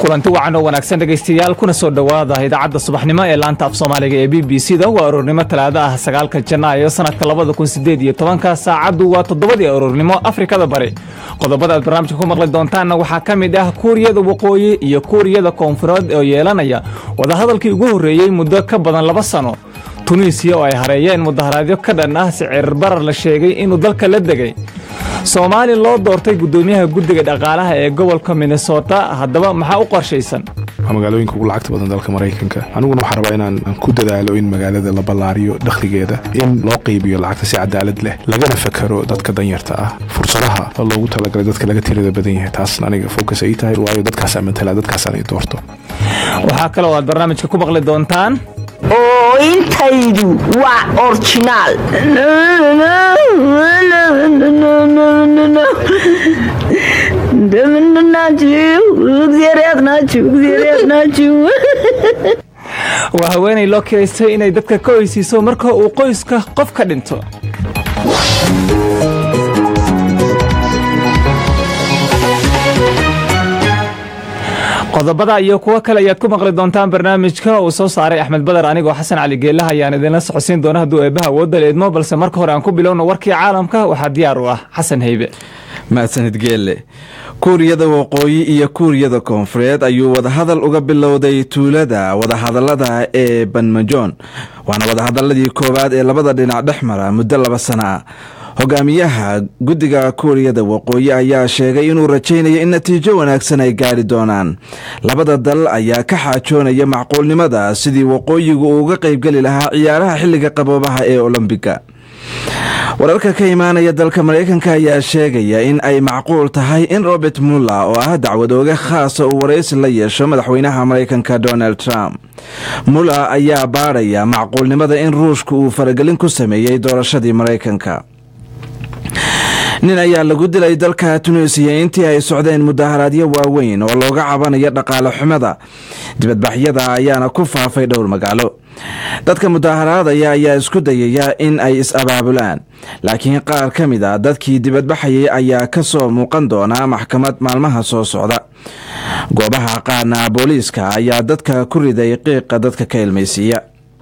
kulanti wacan oo wanaagsan dhegaystayaal kuna soo dhowaada idaacadda subaxnimo ee laanta af soomaaliga ee b b c da waa aroornimo talaado ah sagaalka janaayo sanadka labada kun sideed iyo tobanka saacaddu waa toddobadii aroornimo afrikada bari qodobada aad barnaamijka ku maqli doontaanna waxaa ka mid ah kuuriyada waqooyi iyo kuuriyada koonfureed oo yeelanaya wadahadalkii ugu horreeyey muddo ka badan laba sano tunisiya oo ay hareeyeen mudaharaadyo ka dhan ah sicir barar la sheegay inuu dalka la degay soomaali loo doortay guddoomiyaha guddiga dhaqaalaha ee gobolka minnesota haddaba maxaa u qorshaysan waa magaalooyinka ugu lacagta badan dalka maraykanka aniguna waxaa rabaa inaan ku dadaalo in magaalada la ballaariyo dakhligeeda in loo qaybiyo lacagta si cadaalad leh lagana fakaro dadka danyarta ah fursadaha loogu talagalay dadka laga tirada badan yahay taasna aniga focus ay tahay waayo dadkaasa matala dadkaasaan ay doorto waxaa kaloo aad barnaamijka ku maqli doontaan oo intaydu waa orjinaal waa haweenay loo kiraystay inay dadka ka oysiiso marka uu qoyska qof ka dhinto qodobada iyo kuwo kale ayaad ku maqli doontaan barnaamijka uu soo saaray axmed badar anigoo xasan cali geelaha ayaan idinla socodsiin doona hadduu eebbaha wooda leedmo balse marka hore aan ku bilowno warkii caalamka waxaa diyaar u ah xasan haybe mahadsanid geelle kuuriyada waqooyi iyo kuuriyada koonfureed ayuu wadahadal uga bilowday tuulada wadahadalada ee banmajoon waana wadahadaladii koowaad ee labada dhinac dhex mara muddo laba sana ah hogaamiyaha guddiga kuuriyada waqooyi ayaa sheegay inuu rajaynayo in natiijo wanaagsan ay gaari doonaan labada dal ayaa ka xaajoonaya macquulnimada sidii waqooyigu uu uga qaybgeli lahaa ciyaaraha xilliga qaboobaha ee olombiga wararka ka imaanaya dalka maraykanka ayaa sheegaya in ay macquul tahay in robert muller oo ah dacwadooge khaasa uu waraysi la yeesho madaxweynaha maraykanka donald trump muller ayaa baadhaya macquulnimada in ruushka uu faragelin ku sameeyey doorashadii maraykanka nin ayaa lagu dilay dalka tunisiya intii ay socdeen mudaharaadyo waaweyn oo looga cabanayo dhaqaale xumada dibadbaxyada ayaana ku faafay dhowr magaalo dadka mudaharaadaya ayaa isku dayaya in ay is-abaabulaan laakiin qaar ka mid a dadkii dibadbaxayay ayaa ka soo muuqan doonaa maxkamad maalmaha soo socda goobaha qaarna booliiska ayaa dadka ku riday qiiqa dadka ka ilmaysiiya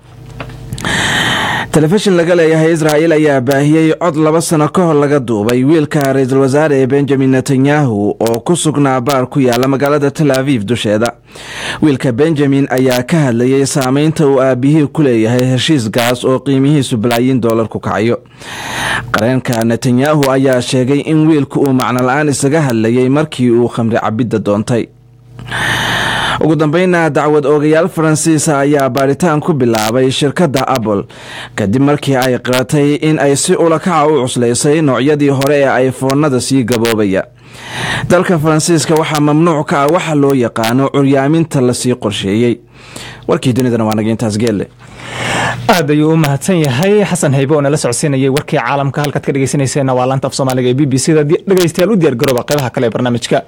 telefishin laga leeyahay israa'il ayaa baahiyey cod laba sano ka hor laga duubay wiilka ra-iisul wasaare ee benjamin netanyahu oo ku sugnaa baar ku yaala magaalada tel aviv dusheeda wiilka benjamin ayaa ka hadlayay saameynta uu aabihii ku leeyahay heshiis gaas oo qiimihiisu balaayiin doolar ku kacayo qareenka netanyahu ayaa sheegay in wiilku uu macno la-aan isaga hadlayay markii uu khamri cabidda doontay ugu dambeynna dacwad oogayaal faransiisa ayaa baadhitaan ku bilaabay shirkadda apple kadib markii ay qiratay in ay si ulakaca u cuslaysay noocyadii hore ee ifoonada sii gaboobaya dalka faransiiska waxaa mamnuuc ka ah waxa loo yaqaano curyaaminta lasii qorsheeyey warkii dunidana waa naga intaas geelle aad ayuu u mahadsan yahay xasan haybe oo nala socodsiinayay warkii caalamka halkaad ka dhegeysanayseena waa laanta af soomaaliga ee b b c da dhegeystayaal u diyaargarooba qeybaha kale ee barnaamijka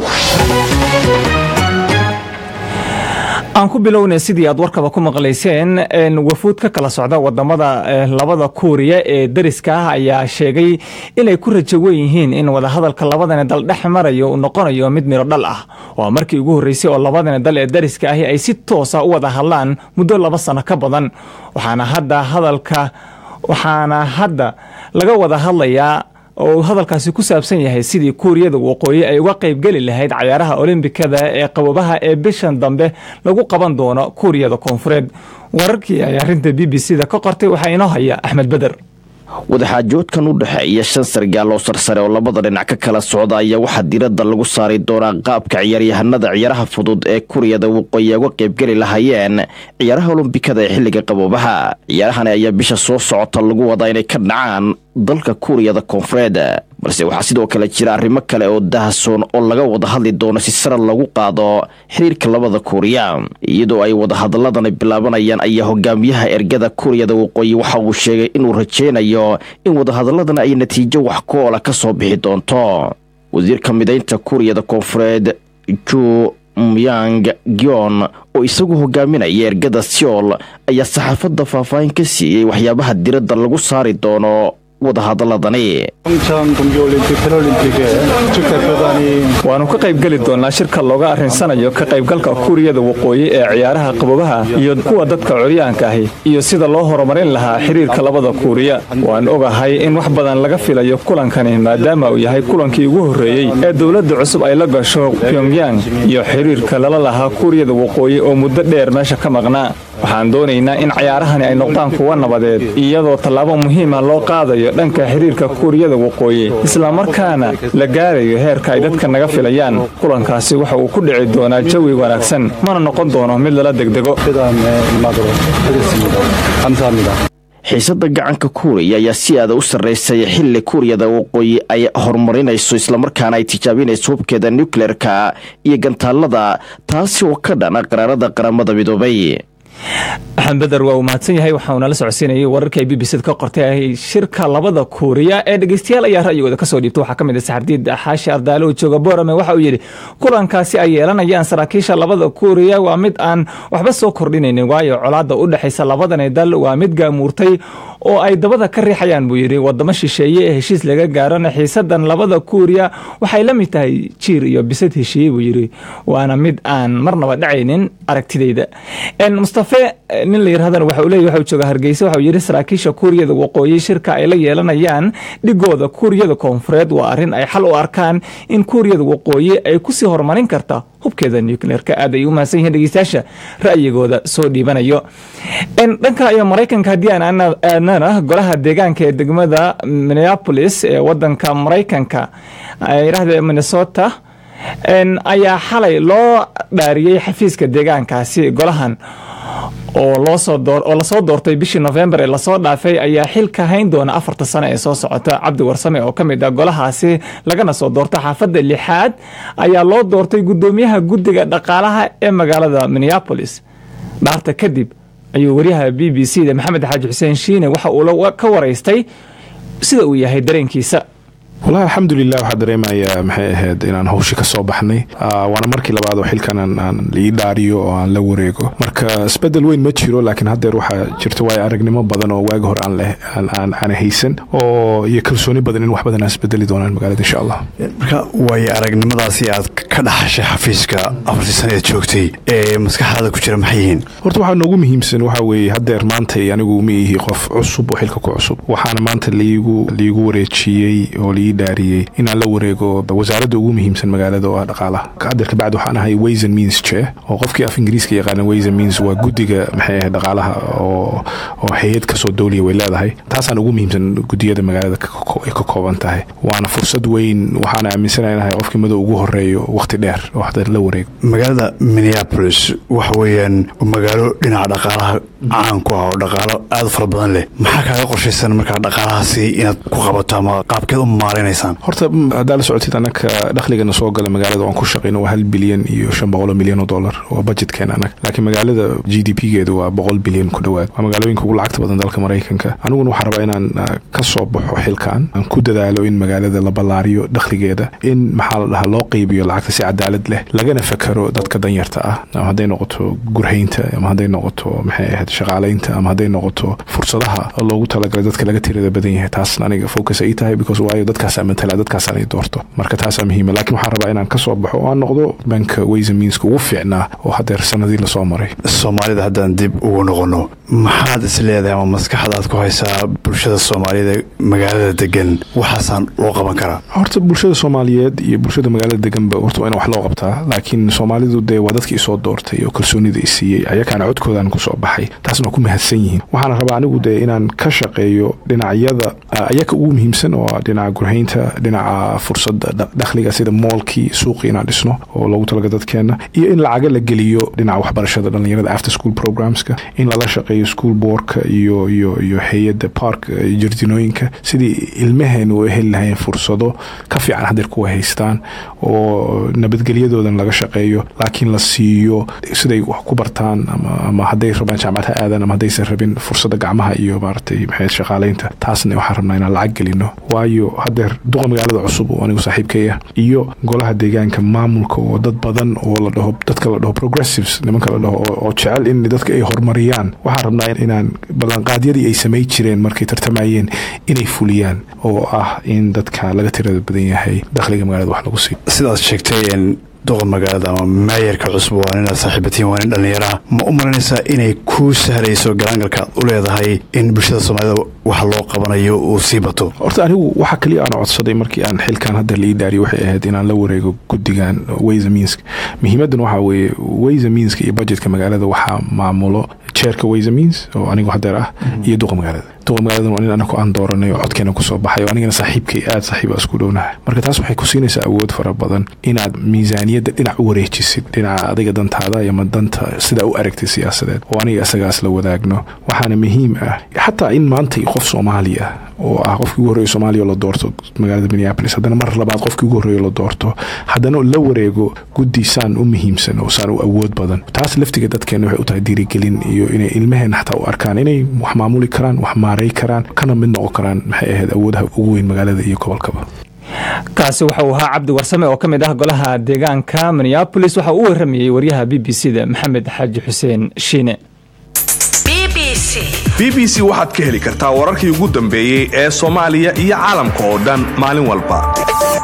aan ku bilownay sidii aad warkaba ku maqlayseen wafuud ka kala socda wadamada labada kuuriya ee dariska ah ayaa sheegay inay ku rajawan yihiin in wadahadalka labadani dal dhex marayo uu noqonayo mid miro dhal ah waa markii ugu horreysay oo labadani dal ee dariska ahi ay si toosa u wada hadlaan muddo laba sano ka badan waxaana hadda hadalka waxaana hadda laga wada hadlayaa oo uu hadalkaasi ku saabsan yahay sidii kuuriyada waqooyi ay uga qaybgeli lahayd cayaaraha olombikada ee qabobaha ee bishan dambe lagu qaban doono kuuriyada koonfureed wararkii ay arrinta b b c da ka qortay waxaa inoo haya axmed beder wadaxaajoodkan u dhexeeya shan sargaal oo sarsare oo labada dhinac ka kala socda ayaa waxaa diradda lagu saari doonaa qaabka ciyaaryahanada ciyaaraha fudud ee kuuriyada waqooyi ay uga qaybgeli lahaayeen ciyaaraha olombikada ee xilliga qaboobaha ciyaarahani ayaa bisha soo socota lagu wadaa inay ka dhacaan dalka kuuriyada koonfureed balse waxaa sidoo kale jira arrimo kale oo dahasoon oo laga wada hadli doono si sara lagu qaado xiriirka labada kuuriya iyadoo ay wadahadaladani bilaabanayaan ayaa hogaamiyaha ergada kuuriyada waqooyi waxa uu sheegay inuu rajaynayo in wadahadaladani ay natiijo wax ku oola ka soo bixi doonto wasiirka midaynta kuuriyada koonfureed ju myang gyon oo isagu hogaaminaya ergada seol ayaa saxaafadda faahfaahin ka siiyey waxyaabaha diradda lagu saari doono wadahadaladani 평창 동계올림픽 패럴림픽에 축 대표단이 waannu ka qaybgeli doonnaa shirka looga arrinsanayo ka qaybgalka kuuriyada waqooyi ee ciyaaraha qabobaha iyo kuwa dadka curyaanka ahi iyo sida loo horumarin lahaa xiriirka labada kuuriya waan ogahay in wax badan laga filayo kulankani maadaama uu yahay kulankii ugu horreeyey ee dowladda cusub ay la gasho pyongyang iyo xiriirka lala lahaa kuuriyada waqooyi oo muddo dheer meesha ka maqnaa waxaan doonaynaa in cayaarahani ay noqdaan kuwa nabadeed iyadoo tallaabo muhiima loo qaadayo dhanka xiriirka kuuriyada waqooyi islamarkaana la gaarayo heerka ay dadka naga filayaan kulankaasi waxa uu ku dhici doonaa jawi wanaagsan mana noqon doono mid lala degdego 회담에 임하도록 하겠습니다. 감사합니다. xiisada gacanka kuuriya ayaa si aada u sarraysay xilli kuuriyada waqooyi ay horumarinayso islamarkaana ay tijaabinayso hubkeeda nukleerka iyo gantaalada taasi oo ka dhana qaraarada qaramada midoobay axmed beder waa uu mahadsan yahay waxaa uunala socodsiinayay wararka ay b b cd ka qortay shirka labada kuuriya ee dhegeystayaal ayaa ra'yigooda kasoo dhiibta waxaa ka mid ah saxardiid xaashi ardaalo oo jooga boorame waxa uu yidhi kulankaasi ay yeelanayaan saraakiisha labada kuuriya waa mid aan waxba soo kordhinaynin waayo colaadda u dhexaysa labadani dal waa mid gaamuurtay oo ay dabada ka riixayaan buu yidhi wadamo shisheeye ee heshiis laga gaarona xiisadan labada kuuriya waxay la mid tahay jiir iyo bisad heshiiye buu yidhi waana mid aan marnaba dhacaynin aragtidayda mustafe nin la yirahdan waxa uu leeyahy waxa uu jooga hargeysa waxa uu yidhi saraakiisha kuuriyada waqooyi shirka ay la yeelanayaan dhigooda kuuriyada koonfureed waa arrin ay xal u arkaan in kuuriyada waqooyi ay kusii horumarin karta hubkeeda nucleerka aad ay u mahadsan yihiin dhegeystayaasha ra'yigooda soo dhiibanayo dhanka iyo maraykanka haddii aan aadnana golaha deegaanka ee degmada minneapolis ee wadanka maraykanka yirahda minnesota ayaa xalay loo dhaariyey xafiiska deegaankaasi golahan oo lasoo doortay bishii novembar ee lasoo dhaafay ayaa xilka hayn doona afarta sano ee soo socota cabdi warsame oo ka mid ah golahaasi lagana soo doorta xaafadda lixaad ayaa loo doortay guddoomiyaha guddiga dhaqaalaha ee magaalada minneapolis dhaarta kadib ayuu waryaha b b c da maxamed xaaji xuseen shiine waxa uu ka waraystay sida uu yahay dareenkiisa walahi alxamdulilah waxaa dareemayaa maxay ahayd inaan hawshi ka soo baxnay waana markii labaad oo xilkan aan ii dhaariyo oo aan la wareego marka isbedel weyn ma jiro laakiin haddeer waxaa jirta waayo aragnimo badan oo waagi hore aan haysan oo iyo kalsooni badan in wax badan aan isbedeli doonaan magaalada insha allah marka waayo aragnimadaasi aad ka dhaxashay xafiiska afartii sanaeed joogtay ee maskaxdaada ku jira maxay yihiin horta waxaa noogu muhiimsan waxaa weeye haddeer maantay anigu ma ihi qof cusub oo xilka ku cusub waxaana maanta liigu liigu wareejiyey oo lii dhaariyey inaan la wareego wasaaradda ugu muhiimsan magaalada oo ah dhaqaalaha haddeer kabacdi waxaan ahay ways and means chair oo qofkii af ingiriiska yaqaana ways and means waa guddiga maxay ahayd dhaqaalaha oo oo hay-ad kasoo dowliya way leedahay taasaan ugu muhiimsan guddiyada magaalada ay ka kooban tahay waana fursad weyn waxaana aaminsanahay inahay qofkii madow ugu horeeyo waqti dheer oo haddeer la wareego magaalada minneapolis waxa weeyaan magaalo dhinaca dhaqaalaha caan ku ah oo dhaqaalo aad u fara badan leh maxaa kaaga qorshaysan markaa dhaqaalahaasi inaad ku qabato ama qaabkeed u maaraynaysaan horta haddaa la socotid annaka dakhligana soo gala magaalada oan ku shaqayno waa hal bilyan iyo shan boqoloo milyan oo dollar waa budgetkeena annaga laakiin magaalada g d p geedu waa boqol bilyan ku dhowaad waa magaalooyinka ugu lacagta badan dalka maraykanka aniguna waxaan rabaa inaan ka soo baxo xilkan aan ku dadaalo in magaalada la ballaariyo dakhligeeda in maxaa la dhahaa loo qeybiyo lacagta si cadaalad leh lagana fakaro dadka danyarta ah ama hadday noqoto gurhaynta ama hadday noqoto maxay ahayd shaqaalaynta ama hadday noqoto fursadaha loogu talagalay dadka laga tirada badan yahay taasna aniga focus ay tahay because waayo dadkaasaa matala dadkaasaan ay doorto marka taasaa muhiima laakiin waxaan rabaa inaan ka soo baxo oo aan noqdo banka waysa miinska ugu fiicnaa oo haddeer sanadii lasoo maray soomaalida haddaan dib ugu noqono maxaad is leedahay ama maskaxdaad ku haysaa bulshada soomaaliyada magaalada degan waxaasaan loo qaban karaa horta bulshada soomaaliyeed iyo bulshada magaalada deganba horta waa in wax loo qabtaa laakiin soomaalidu dee waa dadkii isoo doortay oo kalsoonida i siiyey ayakaana codkoodaan kusoo baxay taasna waa ku mahadsan yihiin waxaana rabaa anigu dee inaan ka shaqeeyo dhinacyada ayaka ugu muhiimsan oo dhinaca gurhaynta dhinaca fursada dakhliga sida moolkii suuqii inaan dhisno oo loogu talaga dadkeena iyo in lacaga la geliyo dhinaca waxbarashada dhalinyarada after school programska in lala shaqeeyo school boardka iyo iyo iyo hay-adda park jarjinooyinka sidii ilmaheenu u heli lahayn fursado ka fiican hadeer kuwa haystaan oo nabadgelyadoodan laga shaqeeyo laakiin la siiyo siday wax ku bartaan ama hadday rabaan jaamacad ha aadaan ama haddaysan rabin fursada gacmaha iyo maaratay maxay shaqaalaynta taasna waxaan rabnaa rabnaa inaan lacag gelino waayo hadeer duqa magaalada cusub oo anigu saaxiibkaya iyo golaha deegaanka maamulka oo dad badan oo la dhaho dadka la dhaho progressives nimanka la dhaho oo jecel in dadka ay horumariyaan waxaan rabnaa inaan ballanqaadyadii ay samay jireen markay tartamayeen inay fuliyaan oo ah in dadka laga tirada badan yahay dakhliga magaalada wax lagu siiyo sidaad sheegtay duqa magaalada ama maayarka cusub waa inaad saaxiibatiin waa nin dhallinyaraha ma u malanaysaa inay kuu sahlayso galaangalka aad u leedahay in bulshada soomaalida wax loo qabanayo uu sii bato horta anigu waxa kaliya aan codsaday markii aan xilkan hadda la ii daariyo waxay ahayd inaan la wareego guddigan waysa miinska muhiimadan waxaa weeye waysa miinska iyo budgetka magaalada waxaa maamulo jeerka waysa miins oo anigu hadeer ah iyo duqa magaalada duqa magaaladan waa nin anaku aan dooranay oo codkeena kusoo baxay oo anigana saaxiibkay aad saaxiiba isku dhownahay marka taas waxay ku siinaysaa awood fara badan inaad miisaaniyadda dhinac u wareejisid dhinaca adiga dantaada ama danta sidaa u aragtay siyaasadeed oo aniga isagaas la wadaagno waxaana muhiim ah xataa in maanta qof soomaali ah oo ah qofkii ugu horreeya soomaaliya oo la doorto magaalada minneapolis haddana mar labaad qofkii ugu horreeya la doorto haddana la wareego guddi saan u muhiimsan oo saan u awood badan taas laftiga dadkeena waxay u tahay dhiirigelin iyo inay ilmaheenna xataa u arkaan inay wax maamuli karaan wax maaray karaan kana mid noqon karaan maxay ahayd awoodaha ugu weyn magaalada iyo gobolkaba kaasi waxa uu ahaa cabdi warsame oo ka mid ah golaha deegaanka minneabolis waxa uu waramayey waryaha b b c da maxamed xaaji xuseen shiine b b c waxaad ka heli kartaa wararkii ugu dambeeyey ee soomaaliya iyo caalamka oo dhan maalin walba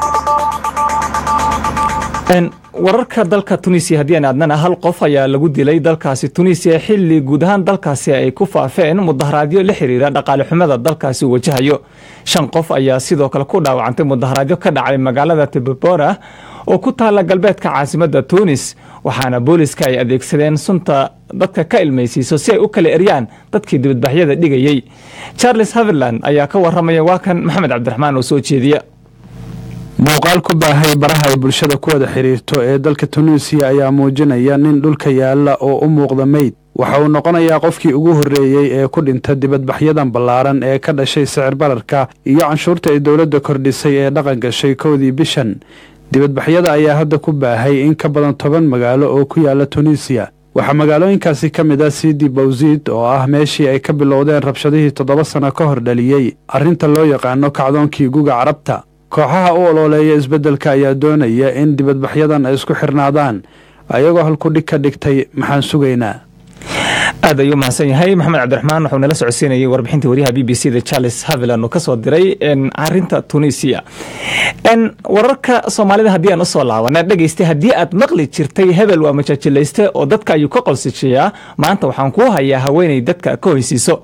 wararka dalka tunisiya haddii aan aadnana hal qof ayaa lagu dilay dalkaasi tunisiya xilli guud ahaan dalkaasi ay ku faafeen mudaharaadyo la xiriira dhaqaale xumada dalkaasi uu wajahayo shan qof ayaa sidoo kale ku dhaawacantay mudaharaadyo ka dhacay magaalada tibabora oo ku taala galbeedka caasimadda tunis waxaana booliska ay adeegsadeen sunta dadka ka ilmaysiiso si ay u kala eryaan dadkii dibadbaxyada dhigayey charles haverland ayaa ka waramaya waa kan maxamed cabdiraxmaan oo soo jeediya muuqaal ku baahay baraha ay bulshada ku wada xiriirto ee dalka tunuusiya ayaa muujinaya nin dhulka yaalla oo u muuqda meyd waxa uu noqonayaa qofkii ugu horreeyey ee ku dhinta dibadbaxyadan ballaaran ee ka dhashay sicir bararka iyo canshuurta ay dowladda kordhisay ee dhaqan gashay kowdii bishan dibadbaxyada ayaa hadda ku baahay in ka badan toban magaalo oo ku yaalla tunuusiya waxaa magaalooyinkaasi ka mid ah sidi bawsiid oo ah meeshii ay ka bilowdeen rabshadihii toddoba sano ka hor dhaliyey arrinta loo yaqaano kacdoonkii guga carabta kooxaha u ololeeya isbeddelka ayaa doonaya in dibadbaxyadan ay isku xirnaadaan ayagoo halkudhig ka dhigtay maxaan sugaynaa aad ayuu mahadsan yahay maxamed cabdiraxmaan wuxuu nala socodsiinayay warbixintii waryaha b b c da charles haviland uu kasoo diray arinta tunisia wararka soomaalida haddii aan usoo laabana dhegeystay haddii aad maqli jirtay hebel waa majaajilayste oo dadka ayuu ka qolsisheeyaa maanta waxaan kuu hayaa haweeney dadka ka hoysiiso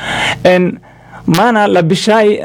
maana labishaay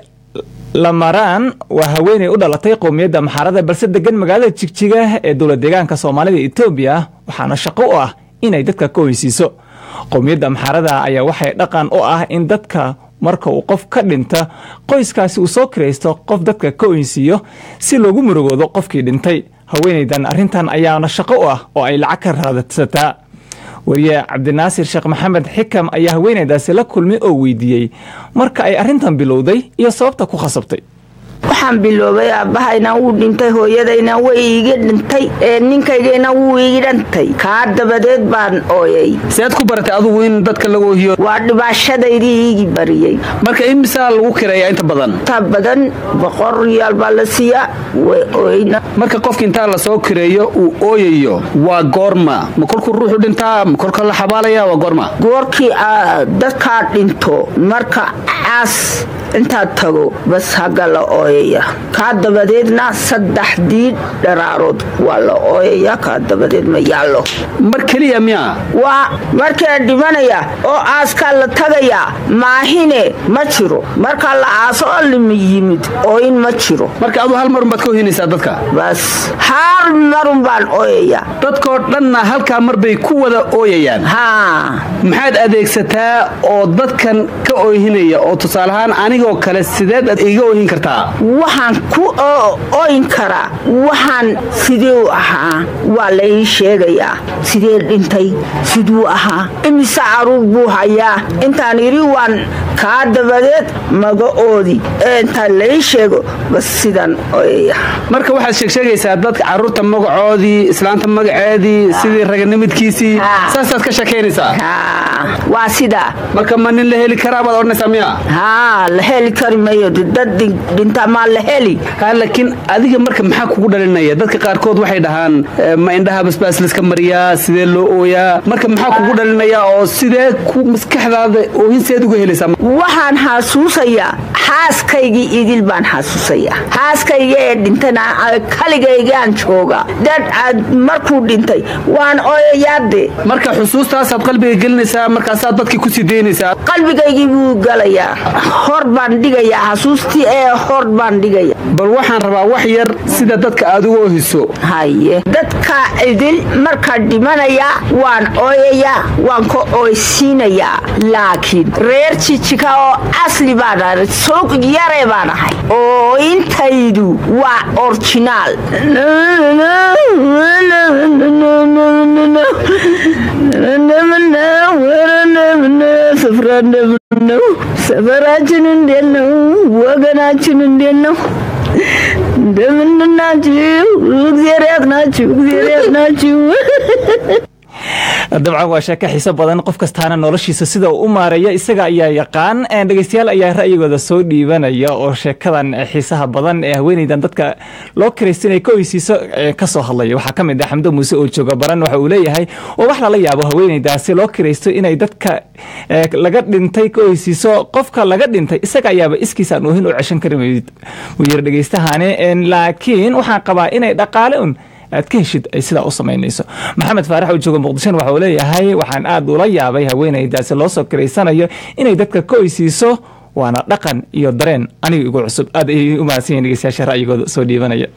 lamaraan waa haweeney u dhalatay qowmiyadda maxaarada balse degan magaalada jigjiga ee dowlad deegaanka soomaalida etoobiya waxaana shaqo u ah inay dadka ka hoysiiso qowmiyadda maxaarada ayaa waxay dhaqan u ah in dadka marka uu qof ka dhinta qoyskaasi uu soo kiraysto qof dadka ka oynsiiyo si loogu murugoodo qofkii dhintay haweeneydan arrintan ayaana shaqo u ah oo ay lacag ka raadsataa wariye cabdinaasir sheekh maxamed xikam ayaa haweeneydaasi la kulmay oo weydiiyey marka ay arrintan bilowday iyo sababta ku khasabtay waxaan biloobay aabbahayna wuu dhintay hooyadayna way iiga dhintay ee ninkaygayna wuu ii dhantay kaa dabadeed baan ooyay seed ku baratay adugu in dadka lagu ohiyo waa dhibaashadaydii iigi bariyey marka imisaa lagu kireeyaa inta badan inta badan boqor riyaal baa la siiyaa way ooyna marka qofka intaa lasoo kireeyo uu ooyayo waa goorma ma kolkuu ruuxu dhintaa ma kolka la xabaalaya waa goorma goorkii dadkaa dhinto marka caas intaad tago bas hagga la ooyaya kaa dabadeedna saddexdii dharaarood waa la ooyaya kaa dabadeed ma yaallo mar keliya miyaa waa markaa dhimanaya oo aaskaa la tagayaa maahine ma jiro markaa la aaso oo lima yimid ooyin ma jiro marka aduu hal marun baad ka ohinaysaa dadka bas hal marun baan ooyaya dadkoo dhanna halkaa mar bay ku wada ooyayaan haa maxaad adeegsataa oo dadkan ka oohinaya oo tusaaleahaan anigoo kale sideed aad iga oohin kartaa waxaan ku ooyin karaa waxaan sidee u ahaa waa la ii sheegayaa sidee dhintay siduu ahaa imise caruur buu hayaa intaan idhi waan kaa dabadeed maga oodi ee intaan la ii sheego bas sidaan ooyaya marka waxaad sheegsheegaysaa dadka caruurta magacoodii islaanta magaceedii sidii raganimidkiisii saasaad ka sheekaynaysaa waa sidaa marka ma nin la heli karaa baad odhanaysaa miya haa la heli kari mayo dad dhinta maa la heli laakiin adiga marka maxaa kugu dhalinaya dadka qaarkood waxay dhahaan ma indhaha basbaas layska mariyaa sidee loo ooyaa marka maxaa kugu dhalinaya oo sidee ku maskaxdaada oohinseed uga helaysaa waxaan xasuusayaa xaaskaygii idil baan xasuusayaa xaaskayga ee dhintana kaligaygaan jooga dad markuu dhintay waan ooyayaade marka xusuustaasaad qalbiga gelinaysaa markaasaad dadkii kusii daynaysaa qalbigaygii buu galayaa hor baan dhigayaa xasuustii ee hor baan dhigaya bal waxaan rabaa wax yar sida dadka aad uga ohiso haye dadka idil markaa dhimanaya waan ooyayaa waan ka oysiinayaa laakiin reer jijika oo asli baan ahay soog yare baan ahay oo intaydu waa orjinaal ሰፈራችን እንዴት ነው? ወገናችን እንዴት ነው? እንደምንናችሁ? እግዚአብሔር ያጽናችሁ፣ እግዚአብሔር ያጽናችሁ። dabcan waa sheeko xiiso badan qof kastaana noloshiisa sida uu u maareeya isaga ayaa yaqaan dhegeystayaal ayaa ra'yigooda soo dhiibanaya oo sheekadan xiisaha badan ee haweeneydan dadka loo kiraysta inay ka oysiiso kasoo hadlaya waxaa kamid ah xamdo muuse oo jooga baran waxa uu leeyahay oo wax lala yaabo haweeneydaasi loo kiraysto inay dadka laga dhintay ka oysiiso qofka laga dhintay isaga ayaaba iskiisaan oohin u ceshan karin wuu yiri dhegeystahani laakiin waxaan qabaa inay dhaqaale un aad ka heshid ay sidaa u samaynayso maxamed faarax oo jooga muqdishona waxa uu leeyahay waxaan aad ula yaabay haweeneydaasi loo soo kiraysanayo inay dadka ka oysiiso waana dhaqan iyo dareen aniga igu cusub aad ayay u mahadsan yihin dhegeystayaasha ra'yigooda soo dhiibanaya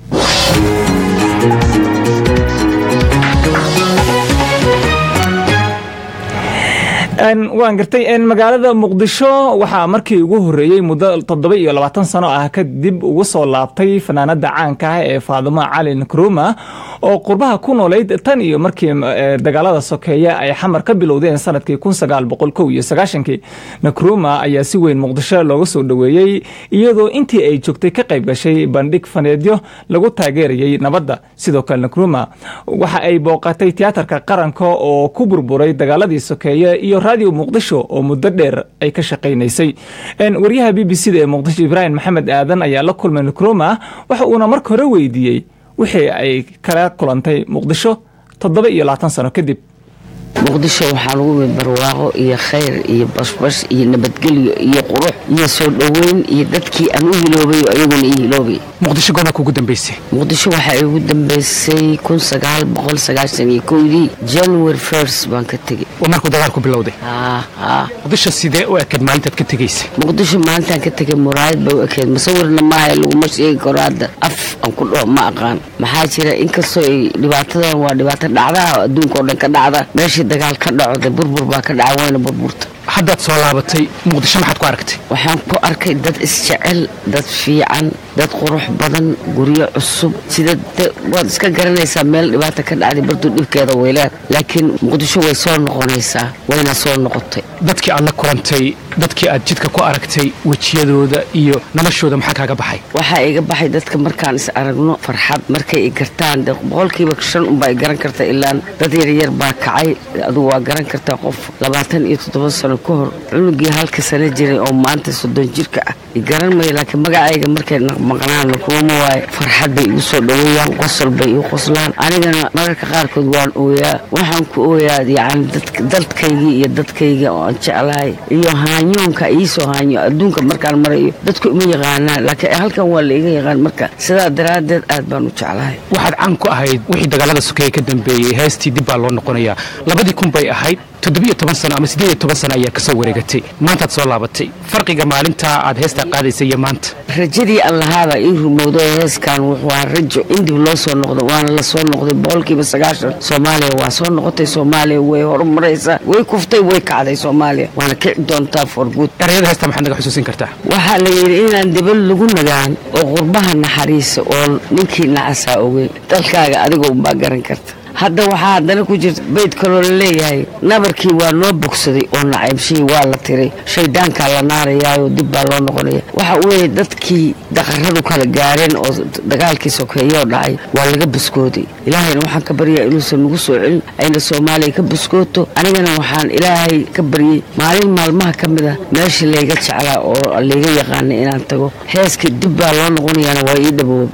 waan gartay magaalada muqdisho waxaa markii ugu horeeyey muddo toddoba iyo labaatan sano ah kadib ugu soo laabtay fanaanada caanka ah ee faadimo cali nkruma oo qurbaha ku noolayd tan iyo markii dagaalada sokeeye ay xamar ka bilowdeen sanadkii kun sagaal boqol kow iyo sagaashankii nkruma ayaa si weyn muqdisho looga soo dhoweeyey iyadoo intii ay joogtay ka qayb gashay bandhig faneedyo lagu taageerayay nabadda sidoo kale nkruma waxa ay booqatay tiyaatarka qaranka oo ku burburay dagaaladii sokeeye iyo radio muqdisho oo muddo dheer ay ka shaqaynaysay waryaha b b c da ee muqdisho ibraahim maxamed aadan ayaa la kulmay nkruma waxa uuna marka hore weydiiyey wixii ay kala kulantay muqdisho toddoba iyo labaatan sano kadib muqdisho waxaa lagu mid barwaaqo iyo khayr iyo bashbash iyo nabadgelyo iyo qurux iyo soo dhoweyn iyo dadkii aan u hiloobay ayaguna ii hiloobay muqdisho goobaa kugu dambaysay muqdisho waxaa igu dambaysay kun sagaal boqol sagaashan iyo kowdii january first baan ka tegey oo markuu dagaalku bilowday muqdisho sidee u ekeed maalintaad ka tegaysay muqdisho maalintaan ka tegay muraayad bay u ekeed musawirna maaha laguma sheegi karo hadda af aan ku dhaho ma aqaan maxaa jira inkastoo ay dhibaatadan waa dhibaato dhacdaha adduunka oo dhan ka dhacda meeshii dagaal ka dhaco de burbur baa ka dhaca wayna burburta haddaad soo laabatay muqdisho maxaad ku aragtay waxaan ku arkay dad isjecel dad fiican dad qurux badan guryo cusub sida waad iska garanaysaa meel dhibaata ka dhacday bartuu dhibkeeda weyleed laakiin muqdisho way soo noqonaysaa wayna soo noqotay dadkii aad la kulantay dadkii aad jidka ku aragtay wejiyadooda iyo noloshooda maxaa kaaga baxay waxaa iga baxay dadka markaan is aragno farxad markay i gartaan boqolkiiba shan unbaa i garan karta ilaan dad yaryar baa kacay adugu waa garan kartaa qof labaatan iyo toddoba sano ka hor cunugii halka sano jiray oo maanta soddon jirka ah i garan mayo laakiin magacayga markay maqnaan kuuma waaye farxad bay igu soo dhoweeyaan qosol bay igu qoslaan anigana mararka qaarkood waan ooyaa waxaan ku ooyaa yacni dadkaygii iyo dadkayga oo aan jeclahay iyo haanyoonka iisoo haanyo adduunka markaan marayo dadku ima yaqaanaan laakiin halkan waa la iga yaqaan marka sidaa daraaddeed aad baan u jeclahay waxaad caan ku ahayd wixii dagaalada sokeeye ka dambeeyey heestii dib baa loo noqonayaa labadii kun bay ahayd toddobiyo toban sano ama siddeed iyo toban sano ayaa kasoo wareegatay maantaad soo laabatay farqiga maalintaa aad heestaa qaadaysay iyo maanta rajadii allahaaba ii rumowdo heeskan wuxuu ahaa rajo in dib loo soo noqdo waana la soo noqday boqolkiiba sagaashan soomaaliya waa soo noqotay soomaaliya way horumaraysaa way kuftay way kacday soomaaliya waana kici doontaa for good erayada heestaa maxaad naga xusuusin kartaa waxaa la yidhi inaan debal lagu nagaan oo qurbaha naxariisa oo ninkii nacasaa ogeyn dalkaaga adiga unbaa garan karta hadda waxaa haddana ku jirta bayd kaloo laleeyahay nabarkii waa noo bogsaday oo nacaybshihii waa la tiray shaydaankaa la naarayaayo dib baa loo noqonaya waxa weeye dadkii daqaradu kala gaareen oo dagaalkii sokeeyoo dhacay waa laga buskooday ilaahayna waxaan ka baryaa inuusan nagu soo celin ayna soomaaliya ka buskooto anigana waxaan ilaahay ka baryey maalin maalmaha ka mid a meeshii layga jeclaa oo layga yaqaana inaan tago heeskii dib baa loo noqonayaana waa ii dhaboob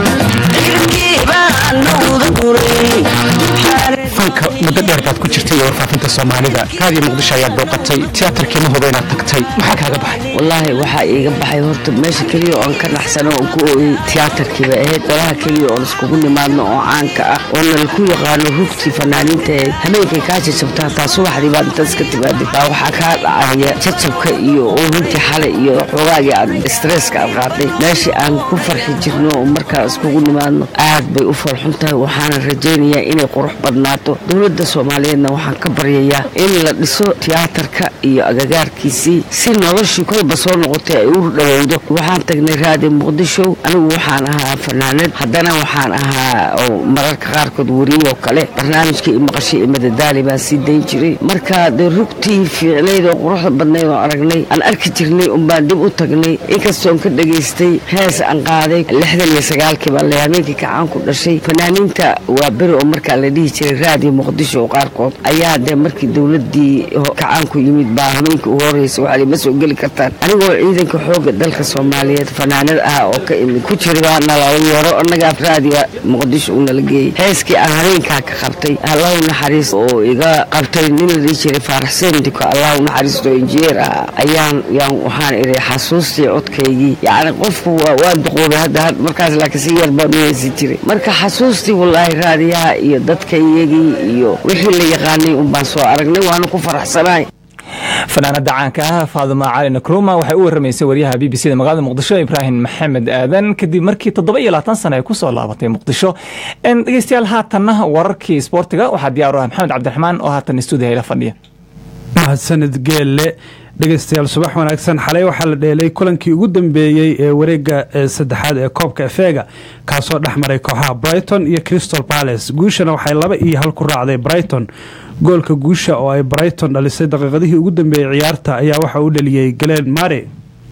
fanka muddo dheer baad ku jirtay iyo warfaafinta soomaalida raadiyo muqdisho ayaad booqatay tiyaatarkii ma huba inaad tagtay maxaa kaaga baxay wallaahi waxaa iiga baxay horta meesha keliya oon ka naxsano oon ku ooyey tiyaatarkiiba ahayd dalaha keliya oon iskugu nimaadno oo caanka ah oo nalaku yaqaano rugtii fanaaniinta ee habeenkay kaa jajabtaa taa subaxdii baad intaad iska timaadid baa waxaa kaa dhacaya jajabka iyo oohintii xalay iyo xoogaagii aad stresska aad qaaday meeshii aan ku farxi jirno oo markaa iskugu nimaadno aad bay u falxun tahay waxaana rajaynayaa inay qurux badnaato dowladda soomaaliyeedna waxaan ka baryayaa in la dhiso tiyaatarka iyo agagaarkiisii si noloshii kolba soo noqotay ay u dhawowdo waxaan tagnay raadi muqdisho anigu waxaan ahaa fanaanad haddana waxaan ahaa oo mararka qaarkood wariyoo kale barnaamijkii i maqashay iyo madadaali baan sii dayn jiray marka dee rugtii fiicnayd oo quruxda badnayd oo aragnay aan arki jirnay unbaan dib u tagnay inkastoon ka dhegaystay hees aan qaaday lixdan iyo sagaalkii baan leh habeenkii kacaan ku dhashay fanaaniinta waa beri oo markaa la dhihi jiray raadiyo muqdisho qaarkood ayaa dee markii dowladii kacaanku yimid baa habeenkii ugu horreysay waxaa ma soo geli kartaan anigoo ciidanka xooga dalka soomaaliyeed fanaanad ah oo ka imid ku jira baa nalala yeero annagaa raadiga muqdisho uu nala geeyey heeskii aan habeenkaa ka qabtay allahu naxariis oo iga qabtay nin la dhihi jiray faarax sendiko allahu naxariisto injineer ah ayaan yaan waxaan idhi xasuustii codkaygii yacni qofku waa duqoobay hadda markaas laakiin si yar baan u heesi jiray marka xasuustii wallaahi raadiyaha iyo dadkaiyagii iyo wixii la yaqaanay unbaan soo aragnay waana ku faraxsanahay fanaanada caanka ah faaduma cali nakruma waxay u waramaysay waryaha b b c da magaalada muqdisho ibraahim maxamed aadan kadib markii toddoba iyo labaatan sano ay ku soo laabatay muqdisho dhegeystayaal haatanna wararkii isboortiga waxaa diyaar u ah maxamed cabdiraxmaan oo haatan stuudiya ila fadhiya mahadsanid geelle dhegeystayaal subax wanaagsan xalay waxaa la dheelay kulankii ugu dambeeyey ee wareega saddexaad ee koobka efeega kaasoo dhex maray kooxaha brighton iyo crystal palace guushana waxay laba iyo hal ku raacday brighton goolka guusha oo ay brighton dhalisay daqiiqadihii ugu dambeeyey ciyaarta ayaa waxa uu dhaliyey galeen mare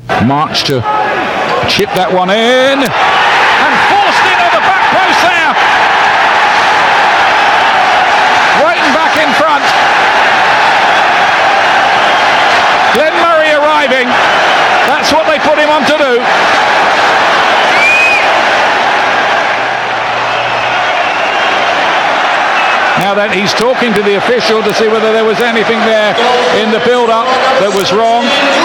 Glenn Murray arriving. That's what they put him on to do. Now then, he's talking to the official to see whether there was anything there in the build-up that was wrong.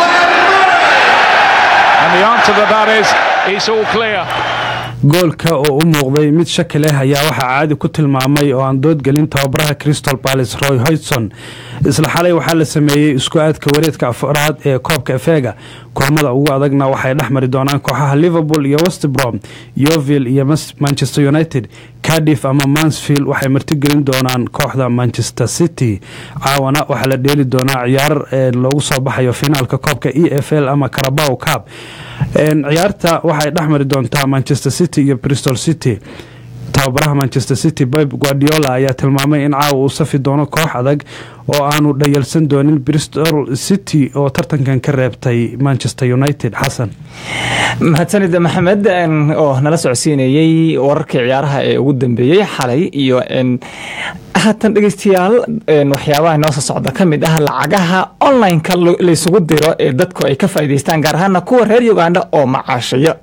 And the answer to that is, it's all clear. goolka oo u muuqday mid shaki leh ayaa waxaa caadi ku tilmaamay oo aan doodgelin tababaraha crystal palace roy hoydson isla xalay waxaa la sameeyey isku aadka wareedka afraad ee koobka efeega kulamada ugu adagna waxay dhex mari doonaan kooxaha liverpool iyo westbrom yoville iyo manchester united cardiff ama mansfield waxay martigelin doonaan kooxda manchester city caawana waxaa la dheeli doonaa ciyaar loogu soo baxayo finaalka koobka e f l ama carabow cab ciyaarta waxay dhex mari doontaa manchester city iyo bristol city tababaraha manchester city bob guardiola ayaa tilmaamay in caawa uu safi doono koox adag oo aanu dhayalsan doonin bristol city oo tartankan ka reebtay manchester united xasan mahadsanid maxamed oo nala socodsiinayey wararkii ciyaaraha ee ugu dambeeyey xalay iyo haatan dhegeystayaal waxyaabaha noo soo socda ka mid ah lacagaha online-ka laysugu diro ee dadku ay ka faa'idaystaan gaar ahaana kuwa reer uganda oo macaashaya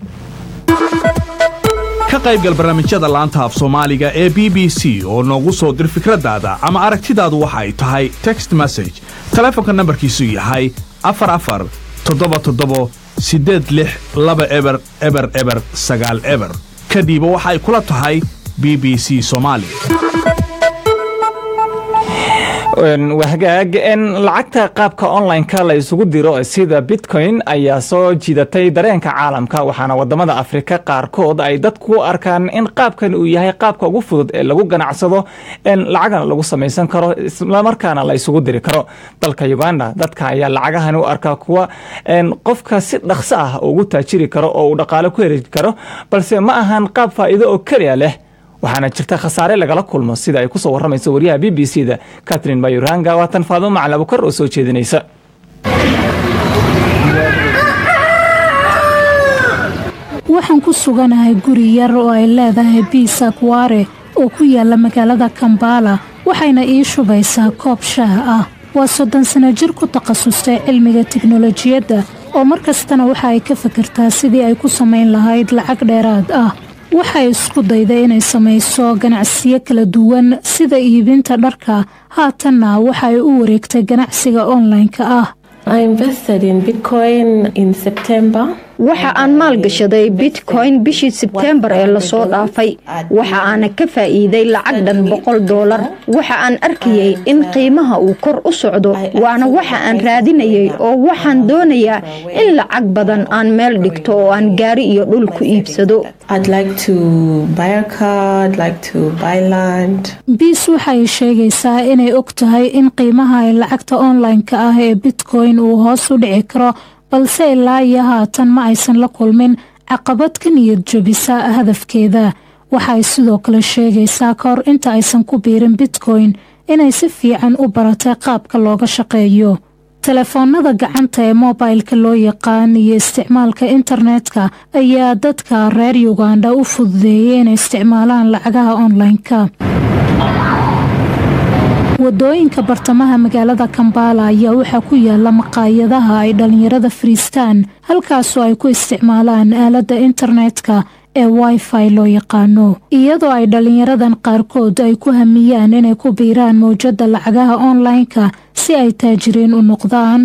ka qaybgal barnaamijyada laanta af soomaaliga ee b b c oo noogu soo dir fikradaada ama aragtidaadu waxa ay tahay text message taleefonka nambarkiisu yahay afar afar toddoba toddobo siddeed lix laba eber eber eber sagaal eber kadhiiba waxa ay kula tahay b b c soomaali wahagaag lacagta qaabka online-ka la isugu diro sida bitcoin ayaa soo jiidatay dareenka caalamka waxaana wadamada afrika qaarkood ay dadku arkaan in qaabkan uu yahay qaabka ugu fudud ee lagu ganacsado lacagana lagu samaysan karo islamarkaana la isugu diri karo dalka uganda dadka ayaa lacagahan u arkaa kuwa qofka si dhaqso ah ugu taajiri karo oo uu dhaqaale ku heri karo balse ma ahan qaab faa'iido oo keliya leh waxaana jirta khasaare lagala kulmo sida ay kusoo waramayso wariyaha b b c da catherine mayuranga waatan faadimo macalin abukar oo soo jeedinaysa waxaan ku suganahay guri yar oo ay leedahay biisa kware oo ku yaala magaalada kambala waxayna ii shubaysaa koob shaah ah waa soddon sano jir ku takhasustay cilmiga tiknolojiyadda oo mar kastana waxa ay ka fikirtaa sidii ay ku samayn lahayd lacag dheeraad ah waxay isku dayday inay samayso ganacsiyo kala duwan sida iibinta dharka haatanna waxa ay u wareegtay ganacsiga online-ka ah waxa aan maalgashaday bitcoin bishii sebteembar ee lasoo dhaafay waxa aana ka faa'iiday lacag dhan boqol doolar waxa aan arkayay in qiimaha uu kor u socdo waana waxa aan raadinayay oo waxaan doonayaa in lacag badan aan meel dhigto oo aan gaari iyo dhul ku iibsado biis waxay sheegaysaa inay og tahay in qiimaha ay lacagta online-ka ah ee bitcoin uu hoos u dhici karo balse ilaa iyo haatan ma aysan la kulmin caqabad ka niyad jabisa hadafkeeda waxay sidoo kale sheegaysaa ka hor inta aysan ku biirin bitcoin inay si fiican u baratay qaabka looga shaqeeyo telefoonada gacanta ee mobilka loo yaqaan iyo isticmaalka internetka ayaa dadka reer uganda u fududeeyay inay isticmaalaan lacagaha online-ka wadooyinka bartamaha magaalada kambala ayaa waxaa ku yaala maqaayadaha ay dhallinyarada fariistaan halkaasoo ay ku isticmaalaan aaladda internetka ee wifi loo yaqaano iyadoo ay dhallinyaradan qaarkood ay ku hamiyaan inay ku biiraan mawjadda lacagaha online-ka si ay taajiriin u noqdaan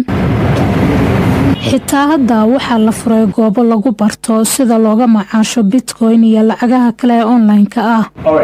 xitaa hadda waxaa la furay goobo lagu barto sida looga macaasho bitcoin iyo lacagaha kale ee online-ka ah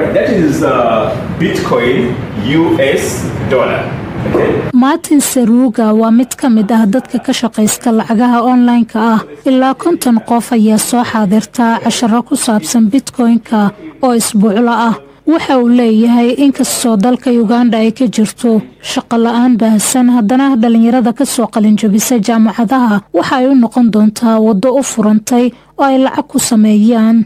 martin saruuga waa mid ka mid ah dadka ka shaqaysta lacagaha online-ka ah ilaa konton qof ayaa soo xaadirta casharo ku saabsan bitcoin-ka oo isbuuclo ah waxa uu leeyahay inkastoo dalka uganda ay ka jirto shaqo la-aan baahsan haddana dhallinyarada ka soo qalinjabisa jaamacadaha waxa ay u noqon doontaa waddo u furantay oo ay lacag ku sameeyaan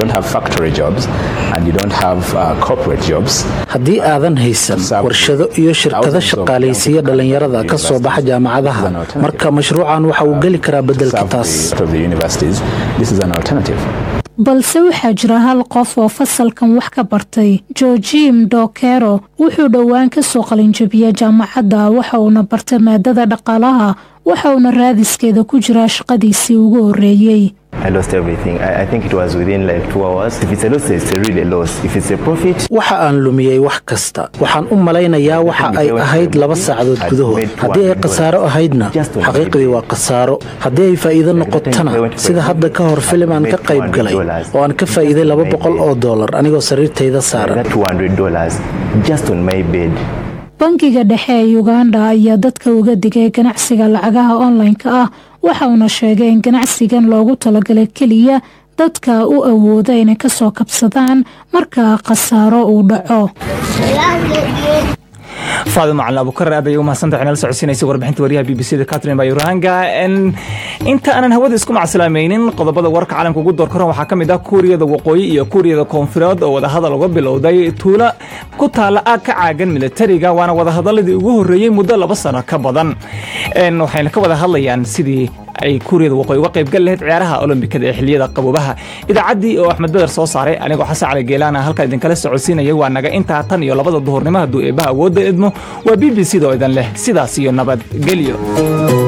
haddii aadan haysan warshado iyo shirkado shaqaalaysiiya dhallinyarada ka soo baxa jaamacadaha marka mashruucan waxa uu geli karaa beddelka taas balse waxaa jira hal qof oo fasalkan wax ka bartay georgim dokero wuxuu dhowaan ka soo qalinjabiya jaamacadda waxa uuna bartay maadada dhaqaalaha waxa uuna raadiskeeda ku jiraa shaqadiisii ugu horreeyey waxa aan lumiyey wax kasta waxaan u malaynayaa waxa ay ahayd laba saacadood gudahood haddii ay khasaaro ahaydna xaqiiqdii waa khasaaro haddii ay faa'iido noqotona sida hadda ka hor filim aan ka qayb galay oo aan ka faa'iiday laba boqol oo dollar anigoo sariirtayda saaran bangiga dhexe ee uganda ayaa dadka uga digay ganacsiga lacagaha online-ka ah waxa uuna sheegay in ganacsigan loogu talagalay keliya dadka u awooda inay ka soo kabsadaan marka khasaaro uu dhaco faadimo macalin abukar aad ayay u mahadsantahay nala socodsiinaysa warbixinta wariyaha b b c da catherine bayurahanga inta aanan hawada isku macsalaamaynin qodobada warka caalamka ugu door koran waxaa ka mid ah kuuriyada waqooyi iyo kuuriyada koonfureed oo wadahadal uga bilowday tuulo ku taala aag ka caagan militariga waana wadahadaladii ugu horreeyey muddo laba sano ka badan waxayna ka wada hadlayaan sidii ay kuuriyada waqooyi uga qaybgal lahayd ciyaaraha olombikada ee xiliyada qaboobaha idaacaddii oo axmed beder soo saaray anigoo xasan cali geelaana halkaa idinkala socodsiinayay waa naga intaa tan iyo labada duhurnimo hadduu eebbaha awoodda idmo waa b b c da oo idan leh sidaas iyo nabadgelyo